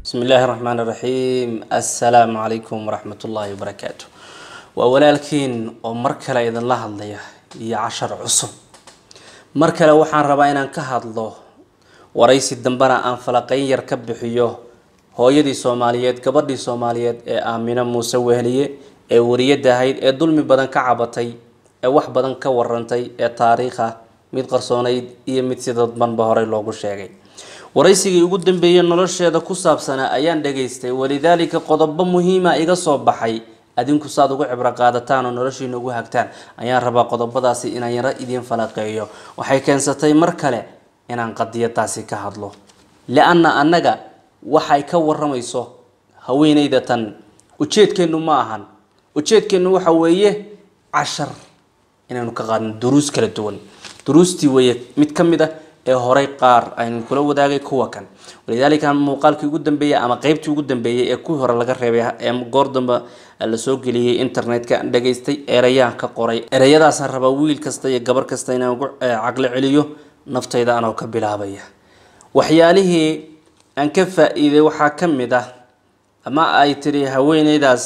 bismi illaahi raxmaan iraxiim assalaamu calaykum waraxmat ullaahi wabarakaatu waa walaalkiin oo mar kale idinla hadlaya iyo cashar cusub mar kale waxaan rabaa inaan ka hadlo waraysi dambena aan falaqeyn yar ka bixiyo hooyadii soomaaliyeed gabadhii soomaaliyeed ee aamino muuse wehliye ee wariyada ahayd ee dulmi badan ka cabatay ee wax badan ka warantay ee taariikh ah mid qarsoonayd iyo mid si dadbanba horey loogu sheegay waraysigii ugu dambeeyey nolosheeda ku saabsanaa ayaan dhageystay walidaalika qodobo muhiima iga soo baxay adinku saad ugu cibro qaadataan oo noloshiina ugu hagtaan ayaan rabaa qodobadaasi inaan yaro idiin falaqeeyo waxay keensatay mar kale inaan qadiyadaasi ka hadlo li-anna annaga waxay ka waramayso haweeneyda tan ujeedkeennu ma ahan ujeedkeennu waxa weeye cashar inaynu ka qaadno duruus kala duwan duruustii weeye mid ka mid ah ee horey qaar aynu kula wadaagay kuwa kan walidaalika muuqaalkii ugu dambeeyey ama qeybtii ugu dambeeyey ee kuwii hore laga reebay ee goor damba lasoo geliyey internetka aan dhageystay ereyaan ka qoray ereyadaasaan rabaa wiil kasta iyo gabar kasta inaan ugu caqli celiyo naftayda anoo ka bilaabaya waxyaalihii aan ka faa-iiday waxaa ka mid ah ama ay tiri haweeneydaas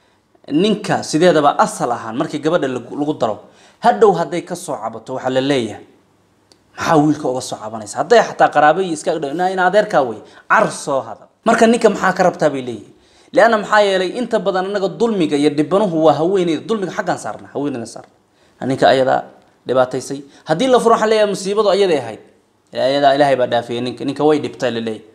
ninka sideedaba asal ahaan markii gabadha lagu daro hadhow hadday kasoo cabato waxaa la leeyahay maxaa wiilka uga soo cabanaysa hadday xataa qaraabayi iska in adeerkaa wey car soo hadal marka ninka maxaa ka rabtaa bay leeyihin leanna maxaa yeelay inta badan anaga dulmiga iyo dhibanuhu waa haweeneyda dulmiga xaggaan saarna haweeneyda saarna ninka ayadaa dhibaataysay haddii la furo waxaa leeyahay musiibadu ayaday ahayd ayadaa ilaahay baa dhaafiyay ninka ninka way dhibtay la leeyahy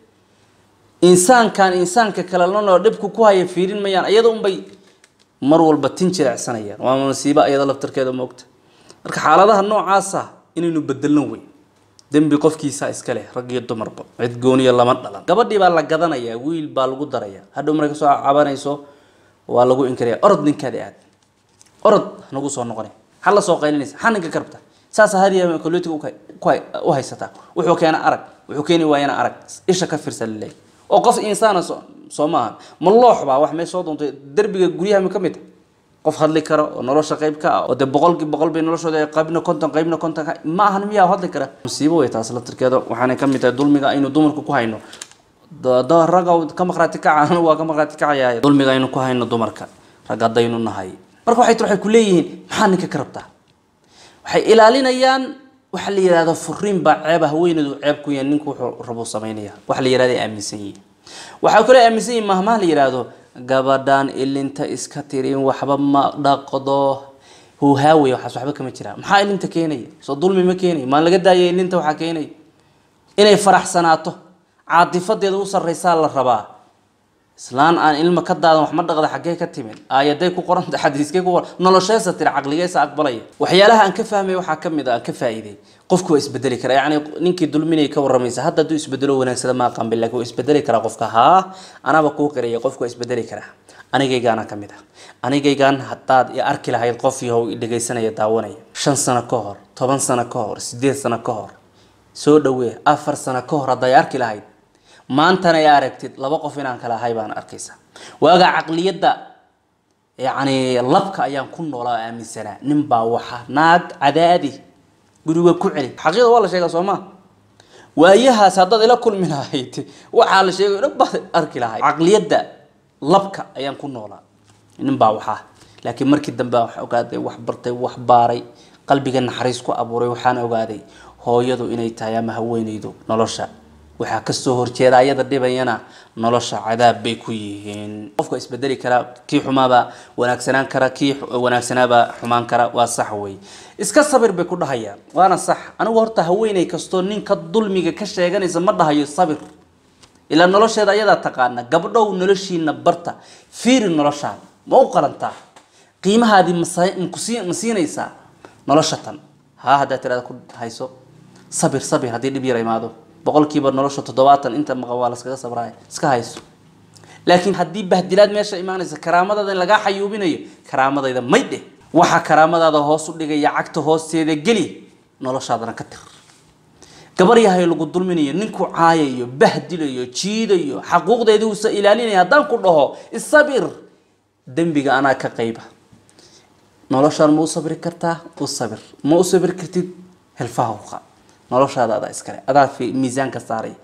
insaankan insaanka kale lanoo dhibku ku haya fiirin mayaan ayada unbay mar walba tin jirecsanayaan waa masiibo ayada laftarkeeda moogta marka xaaladaha noocaasa inaynu bedelno wey dembi qofkiisa iska leh rag iyo dumarba cid gooniya lama dhalan gabadhii baa la gadanayaa wiil baa lagu daraya hadhow markay kasoo cabanayso waa lagu inkaraya orod ninkaadi aad orod nagu soo noqona ha la soo qaylinaysa ha ninka ka rabta saasa hadiya koletiga u haysataa wuxuu keena arag wuxuu keeni waayana arag isha ka firsa laleeyahy oo qof insaana soo maaha ma loox baa wax meesha soo doontay derbiga guryaha mi ka mid qof hadli kara oo nolosha qayb ka ah oo dee boqolkii boqol bay noloshooda qaybna konton qaybna konton ma ahan miyaa hadli kara musiibo way taas laftirkeeda waxaanay ka mid tahay dulmiga aynu dumarku ku hayno ragga ka maqraati kaca waa ka maqraati kacayaay dulmiga aynu ku hayno dumarka rag haddaynu nahay marka waxay waxay ku leeyihiin maxaa ninka ka rabtaa waxay ilaalinayaan waxa la yihahdo furiin baa ceeba haweeneedu ceeb ku yahay ninku wuxuu rabuu samaynaya waxa la yihahdo ay aaminsan yihiin waxaa kale aaminsan yihiin mahmaha la yihahdo gabadhan ilinta iska tirin waxba ma dhaqdo huhaawey waxaas waxba kama jiraan maxaa ilinta keenaya soo dulmi ma keenaya maan laga daaya ilinta waxaa keenaya inay faraxsanaato caatifadeeda u sarraysaa la rabaa islaan aan ilma ka daadan wax ma dhaqda xaggee ka timid aayaday ku qoranta xadiiskay ku qoran nolosheesa tiri caqligeesa aqbalaya waxyaalaha aan ka fahmay waxaa ka mid a aan ka faa'iiday qofku waa isbedeli kara yacni ninkii dulminay ka waramaysa hadda hadduu isbedelo wanaagsada ma aqaan bil laakiin waa isbedeli karaa qofka haa anaba kuu qiraya qofku waa isbedeli karaa anigaygaana ka mid ah anigaygaan haddaad i arki lahayd qof yahow i dhegaysanaya daawanaya shan sano ka hor toban sano ka hor sideed sano ka hor soo dhawee afar sano ka hor hadday arki lahayd maantana ay aragtid laba qof inaan kala ahay baan arkaysa waaga caqliyadda yacni labka ayaan ku noolaa oo aaminsanaa nin baa waxa naag cadaadi guriga ku celi xaqiiqda waa la sheegaa soo maa waayahaas haddaad ila kulmi lahayd waxaa la sheegay dhan baad arki lahayd caqliyadda labka ayaan ku noolaa nin baa waxaa laakiin markii dambe wax ogaaday wax bartay wax baaray qalbiga naxariis ku abuuray waxaan ogaaday hooyadu inay tahay ama haweeneydu nolosha waxaa kasoo horjeeda ayada dhibayana nolosha cadaab bay ku yihiin qofka isbedeli karaa kii xumaabaa wanaagsanaan kara kii wanaagsanaabaa xumaan kara waa sax wey iska sabir bay ku dhahayaan waana sax anigu horta haweeney kastoo ninka dulmiga ka sheeganaysa ma dhahayo sabir ilaa nolosheeda ayadaa taqaana gabdhow noloshiina barta fiiri noloshaada ma u qalantaa qiimahaadii ma siinaysaa nolosha tan haa haddaad tirada ku hayso sabir sabir haddii dhib yar imaado boqolkiiba nolosha toddobaatan inta maqan waa laskaga sabraaya iska hayso laakiin haddii bahdilaad meesha imaanaysa karaamadaada in lagaa xayuubinayo karaamadayda may dheh waxa karaamadaada hoos u dhigaya cagta hoosteeda geli noloshaadana ka tir gabar yahay lagu dulminayo ninku caayayo bahdilayo jiidayo xaquuqdeedii uusa ilaalinaya haddaan ku dhaho isabir dembiga anaa ka qayba noloshaan ma u sabri kartaa u sabir ma u sabri kartid hilfaha uqa noloshaada adaa iskale adaa miisaanka saaray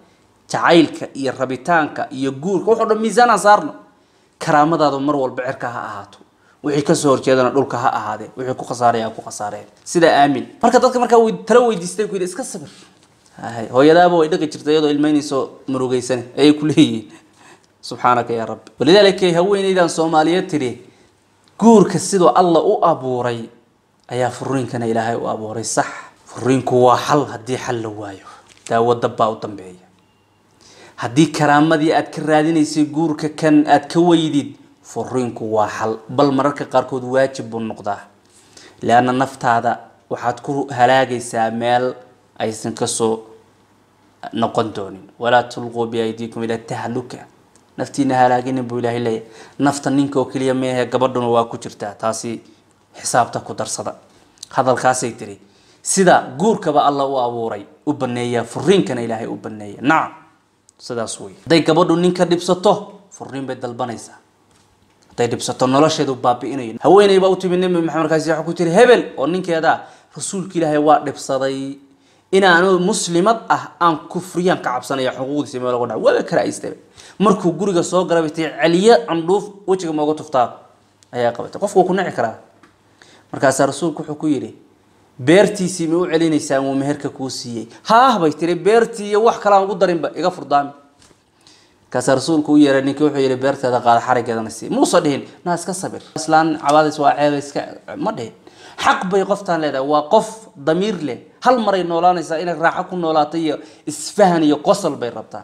jacaylka iyo rabitaanka iyo guurka wuxuu dhan miisaanaan saarno karaamadaadu mar walba cirka ha ahaato wixii kasoo horjeedana dhulka ha ahaadee wixii ku khasaaraya ku khasaareen sida aamin marka dadka markaa way tala weydiistay ku yidhi iska sabir hay hooyadaaba way dhaqi jirtay iyadoo ilmaynayso murugeysane ayay ku leeyihiin subxaanaka yaa rabbi walidaalika haweeneydan soomaaliyeed tidhi guurka siduu alla u abuuray ayaa furiinkana ilaahay u abuuray sax furiinku waa xal haddii xal la waayo daawo dabbaa u dambeeya haddii karaamadii aad ka raadinaysay guurka kan aad ka weydid furiinku waa xal bal mararka qaarkood waajib buu noqdaa leanna naftaada waxaad ku halaagaysaa meel aysan kasoo noqon doonin walaa tulquu biaydiikum ila tahluka naftiina halaaginin buu ilaahay leeyahay nafta ninka oo keliya meehe gabadhuna waa ku jirtaa taasi xisaabta ku darsada hadalkaasay tiri sida guurkaba alla u abuuray u baneeya furiinkana ilaahay u baneeya nacam sidaas wey hadday gabadhu ninka dhibsato furiin bay dalbanaysaa hadday dhibsato nolosheedu baabi'inayo haweeney baa u timi nabi maxamed markaasi waxa ku tiri hebel oo ninkeeda rasuulka ilaahay waa dhibsaday inaanu muslimad ah aan kufriyaan ka cabsanaya xuquuqdiisa meel lagu dhaca waaba karaaystabe markuu guriga soo galay bay tii celiye candhuuf wejiga mooga tuftaa ayaa qabatay qofku wuu ku nici karaa markaasaa rasuulku wuxuu ku yidhi beertiisii ma u celinaysaa muu meherka kuu siiyey haah bay tiri beertii iyo wax kale aan ugu darinba iga furdaami markaasaa rasuulku u yeeray ninkii wuxuu yidhi beerteeda qaada xarigeedana sii muusa dhihin naa iska sabir islaan cabaadays waa ceeba iska ma dhihin xaq bay qoftaan leedahay waa qof damiir leh hal maray noolaanaysaa inay raaxo ku noolaato iyo isfahan iyo qosol bay rabtaa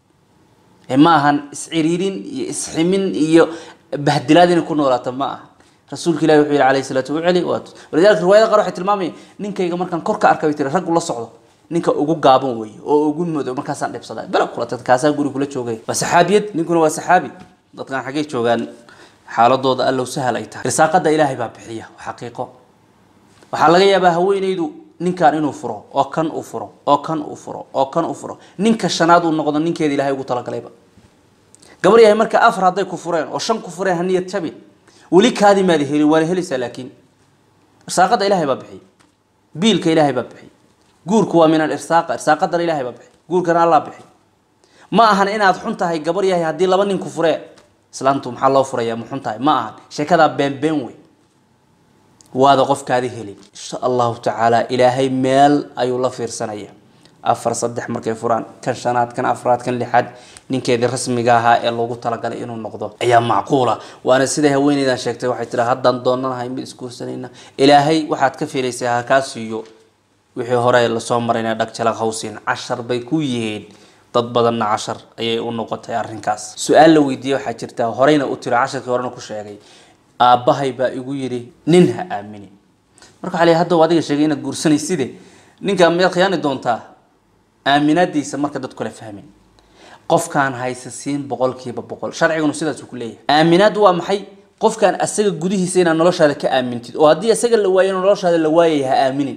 ma ahan isciriirin iyo isximin iyo bahdilaad inay ku noolaato ma aha rasuulka ilahi wuxuu yihi alayhi salaatu uceli walidalika riwaayada qaar waxay tilmaamaya ninkayga markaan kor ka arkay bay tiri raggu la socdo ninka ugu gaaban weeye oo ugu madow markaasaan dhibsadaa bela kula tagta kaasaa guri kula joogay waa saxaabiyad ninkuna waa saxaabi dadkan xaggay joogaan xaaladooda allow sahal ay tahay risaaqada ilaahay baa bixiya waa xaqiiqo waxaa laga yaabaa haweenaydu ninkan inuu furo oo kan uu furo oo kan uu furo oo kan uu furo ninka shanaad uu noqdo ninkeeda ilahay ugu talagalayba gabar yahay marka afar hadday ku fureen oo shan ku fureen haniyad jabin weli kaadi maada helin waana helaysaa laakiin irsaaqada ilaahay baa bixiy biilka ilaahay baa bixiy guurku waa min alirsaaq irsaaqadana ilaahay baa bixiy guurkana allah bixiy ma ahan inaad xun tahay gabar yahay haddii laba nin ku furee islaantu maxaa loo furayaa ma xun tahay ma ahan sheekadaa been been wey waada qofkaadi helin insha allahu tacaala ilaahay meel ayuu la fiirsanaya afar saddex markay furaan kan shanaad kan afraad kan lixaad ninkeedii rasmiga ahaa ee loogu talagalay inuu noqdo ayaa macquula waana siday haweeneydan sheegtay waxay tiraa haddaan doonanahay mid isguursanayna ilaahay waxaad ka filaysaa ha kaa siiyo wixii hore lasoo marayna dhagjala hawsin cashar bay ku yihiin dad badanna cashar ayay u noqotay arrinkaas su-aal la weydiiyey waxaa jirta horeyna u tiro casharkii horena ku sheegay aabbahay baa igu yidhi nin ha aaminin marka waxaa la hadda adiga sheegay inaad guursanayside ninka miyaad khiyaani doontaa aaminaadiisa marka dadku kala fahmin qofkaan haysa siin boqolkiiba boqol sharcigunu sidaasuu ku leeyahay aaminaad waa maxay qofkaan asaga gudihiisa inaad noloshaada ka aamintid oo haddii asaga la waayo noloshaada la waayay ha aaminin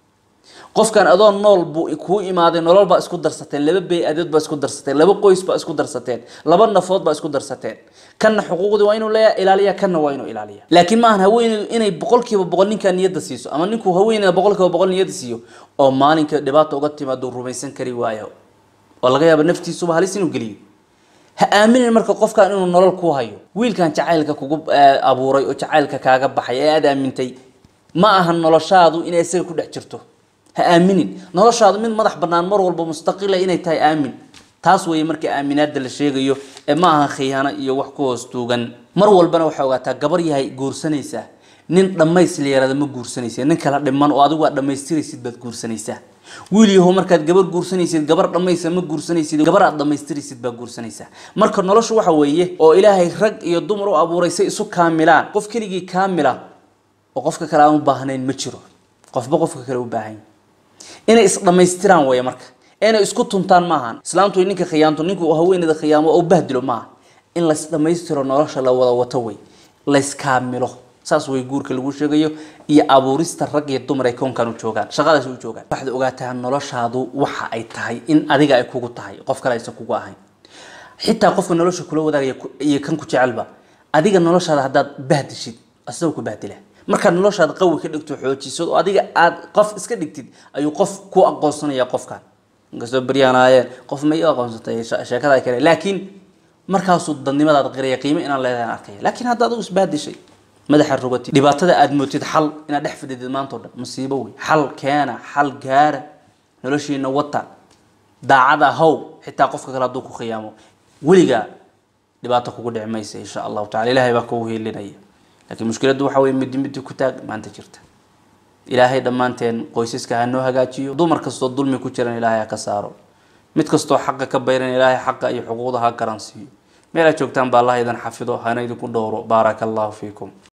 qofkan adoo nool buu kuu imaaday nolol baa isku darsateen laba bay-adood baa isku darsateen laba qoys baa isku darsateen laba nafood baa isku darsateen kanna xuquuqdii waa inuu leeya ilaaliya kanna waa inuu ilaaliya laakiin maahan haweeneydu inay boqolkiiba boqol ninkaa niyadda siiso ama ninkuu haweeneyda boqolkiiba boqol niyadda siiyo oo maalinka dhibaata uga timaado rumaysan kari waayo oo laga yaaba naftiisuba halis inuu geliyo ha aaminin marka qofkan inuu nolol ku hayo wiilkan jacaylka kugu abuuray oo jacaylka kaaga baxay ee aada aamintay ma ahan noloshaadu inay isaga ku dhex jirto ha aaminin noloshaadu mid madax bannaan mar walba mustaqila inay tahay aamin taas weeye marka aaminaada la sheegayo ee ma aha khiyaano iyo wax ku hoos tuugan mar walbana waxaa ogaataa gabar yahay guursanaysaa nin dhammays la yaraada ma guursanaysa nin kala dhiman oo adigu aad dhammaystiraysid baad guursanaysaa wiil yahow markaad gabar guursanaysid gabar dhammaysa ma guursanaysid gabar aad dhammaystiraysid baa guursanaysaa marka noloshu waxa weeye oo ilaahay rag iyo dumar u abuuray say isu kaamilaan qof keligii kaamila oo qofka kale aan u baahnayn ma jiro qofba qofka kale u baahan inay isdhammaystiraan weeye marka inay isku tuntaan maahan islaamtu ninka khiyaanto ninku haweeneyda khiyaamo oo bahdilo maaha in laysdhammaystiro nolosha la wada wato wey layskaamilo saas way guurka lagu sheegayo iyo abuurista rag iyo dumar ay koonkan u joogaan shaqadaas u joogaan waxaad ogaataa noloshaadu waxa ay tahay in adiga ay kugu tahay qof kale aysan kugu ahayn xitaa qofka nolosha kula wadaagaya iyo kan ku jecelba adiga noloshaada haddaad bahdishid asagoo ku bahdila markaad noloshaada qawi ka dhigto xoojisad oo adiga aad qof iska dhigtid ayuu qof ku aqoonsanaya qofkan inkastoo beryaan aayeen qof ma ii aqoonsatay sheekada kale laakiin markaasuu dadnimadaada qiraya qiimo inaan leedahay aan arkaya laakiin hadda adigu isbaadishay madaxa rogati dhibaatada aada mootid xal inaad dhex fadhidid maanta o dhan masiibo wey xal keena xal gaara noloshiina wata daacada how xitaa qofka kale hadduu ku khiyaamo weligaa dhibaato kugu dhici maysa insha allahu tacala ilahay baa kugu hiilinaya laakiin mushkiladdu waxa weye midi midi ku taag maanta jirta ilaahay dhammaanteen qoysaska ha noo hagaajiyo dumar kastoo dulmi ku jiran ilaahay ha ka saaro mid kastoo xaqa ka bayran ilaahay xaqa iyo xuquuqda ha garansiiyo meel aad joogtaan ba allah idin xafido hana idinku dhowro baaraka allahu fiikum